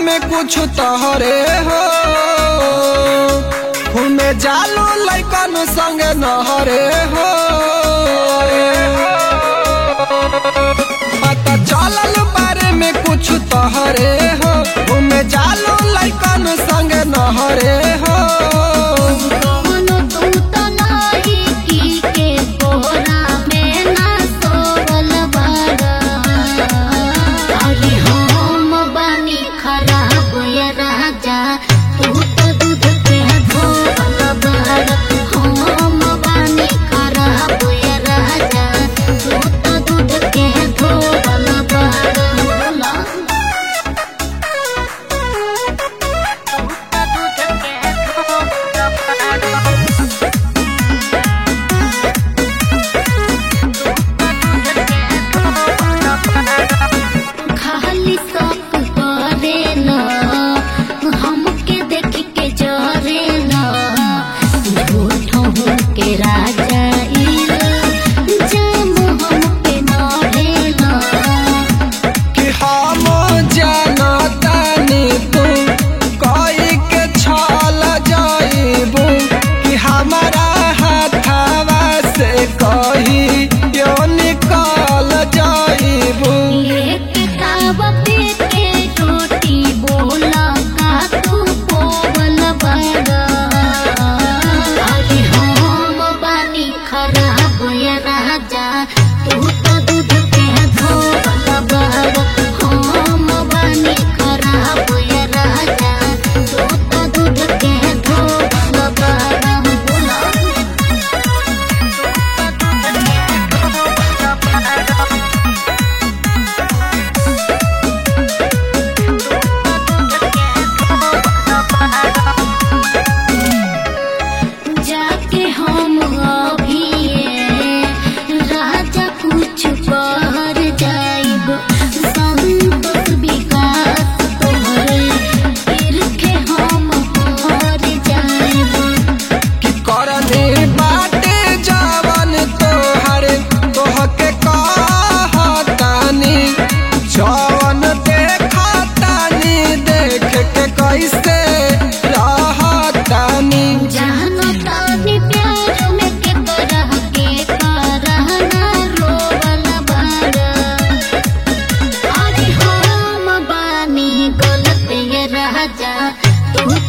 में कुछ तोहरे हो घूमे जालू लैकन संग नहरे हो पता चलल बारे में कुछ तोहरे हो घूमे जालू लैकन संग नहरे हो कौनो तू तो लायकी के कोहरा में ना सोवल बाड़ा। अरे हम बानी खराब ये राजा, तू तो दूध के धोवल बाड़ा। हम बानी खराब ये राजा, तू तो दूध के धोवल बाड़ा। बोला। खाली शौक करेला हमके देख के जरेला झूठो के राजा इला जाम हमके नरेला कि हम जानतानी तू कोई के छल जाइबू कि हमारा हाथवा से कही यो निकल जाइबू एक किताब पे के रोटी बोला का तू बोल बड़ा अरे हम बानी खराब ये राजा तू तो दूध के धोवल बड़ा हम बानी खराब ये राजा तू तो दूध के धोवल बड़ा बोला जाके हम अभी राजा कुछ कर जाइब संतोष विकास तोहरे फिर के हम कर जाइब कि करनी बाटे जवन तोहर तोहके कहतानी जवन देखतानी देख के कैसे रहतानी जानो तानी प्यार में के तरह के करहना रोवल बाड़ा अरे हम बानी गलत ये राजा तू